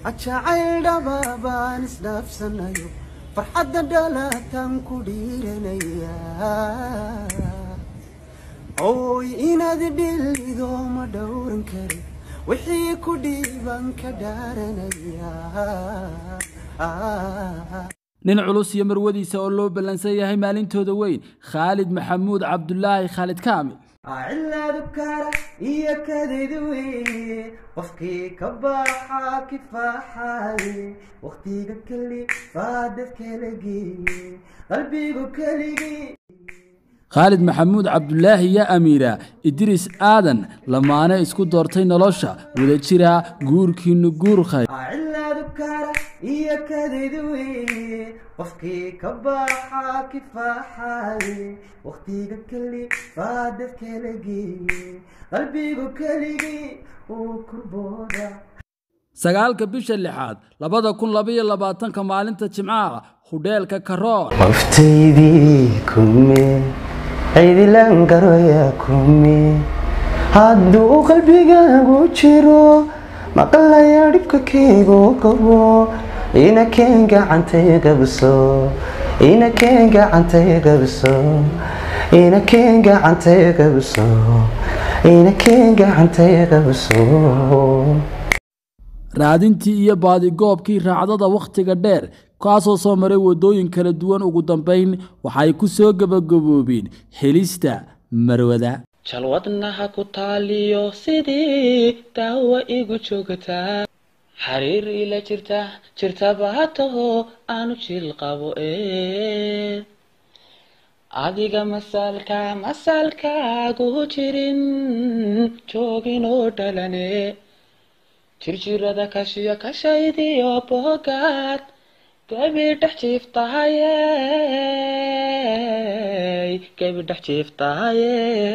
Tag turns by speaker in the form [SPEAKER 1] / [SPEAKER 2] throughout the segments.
[SPEAKER 1] jacayl dhaba baan isdhaafsanayo farxadda dhalatan ku dhiiranaya oy inaad dhilido ma dhowran kari wixii ku dhiiban ka dhaaranaya
[SPEAKER 2] nin culus iyo marwadiisa oo loo ballansan yahay maalintooda weyn khaalid maxamuud cabdulaahi khaalid kaamil
[SPEAKER 1] cilaadu kara iyo kadid weye qofkii ka baxa kifaaxaye wakhtiga keli baa dadkala geeye qalbigu keligii
[SPEAKER 2] khaalid maxamuud cabdulaahi iyo amiira idriis aadan lamaane isku doortay nolosha wada jira guurkiinu guur khayr
[SPEAKER 1] cilaadu kara iyo kadid weye qofkii ka baxa kifaaxaye wakhtiga keli baa dadkala geeye qalbigu keligii uu kurbooda
[SPEAKER 2] sagaalka bisha lixaad labada kun labaiyo labaatanka maalinta jimcaha hudheelka karoor
[SPEAKER 1] qoftaydii kume cidilan garoya kume hadduu qalbigaagu jiro maqlaya dhibka keygu qabo ina keen gacantay qabso ina keen gacantay qabso ina keen gacantay qabso ina keen gacantay qabso
[SPEAKER 2] raadintii iyo baadigoobkii raacdada wakhtiga dheer kaasoo soo maray waddooyin kala duwan ugu dambayn waxay ku soo gebagaboobeen helista marwada
[SPEAKER 3] jalwadnaha ku taaliyo sidii daawa igu joogtaa xariir ila jirta jirtaba hataho aanu jil qabo ee adiga masaalka masaalkaagu jirin joogin oo dhalane jirjirada kashiyo kashaydiyo boogaad gebi dhex jiiftahaye gebi dhex jiiftahaye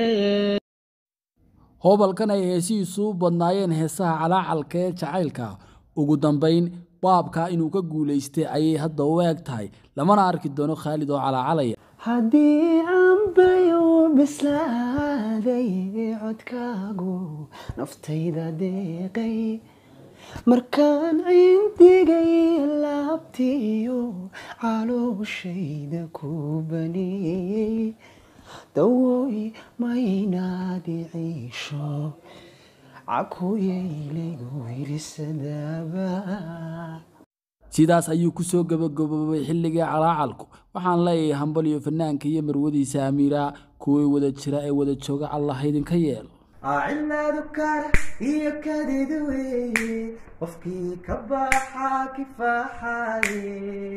[SPEAKER 2] hobalkan ay heesihiisu u badnaayeen heesaha calaacalka ee jacaylka ugu dambayn baabka inuu ka guulaystay ayay hadda u eeg tahay lamana arki doono khaalid oo calaacalaya
[SPEAKER 1] haddii cambayo bislaaday codkaagu naftayda deeqay markaan cindigay laabtiyo calooshayda ku baneeyey dawooy maynaadi ciisho cakuyaylaygu wirisadaaba
[SPEAKER 2] sidaas ayuu ku soo gebagaboobay xilligii calaacalku waxaan leeyahay hambal iyo fanaanka iyo marwadiisa amiira kuwii wada jira ee wada jooga allah idinka yeelo
[SPEAKER 1] cilaadu kara iyo kadid weye qofkii ka baxa kifaaxaye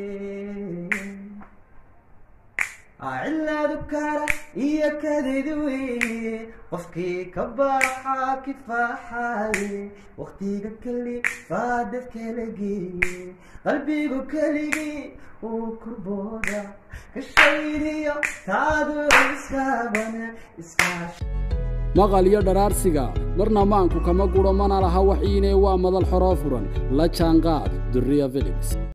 [SPEAKER 1] cilaadu kara iyo kadid weye qofkii ka baxa kifaaxaye wakhtiga keli baa dadkala geeye qalbigu keligii uu kurbooda kashaydiyo taadu iskaabana iskaash
[SPEAKER 2] maqal iyo dharaarsiga marna maanku kama guro mana laha waxiine waa madal xoroo furan la jaanqaad duriya philips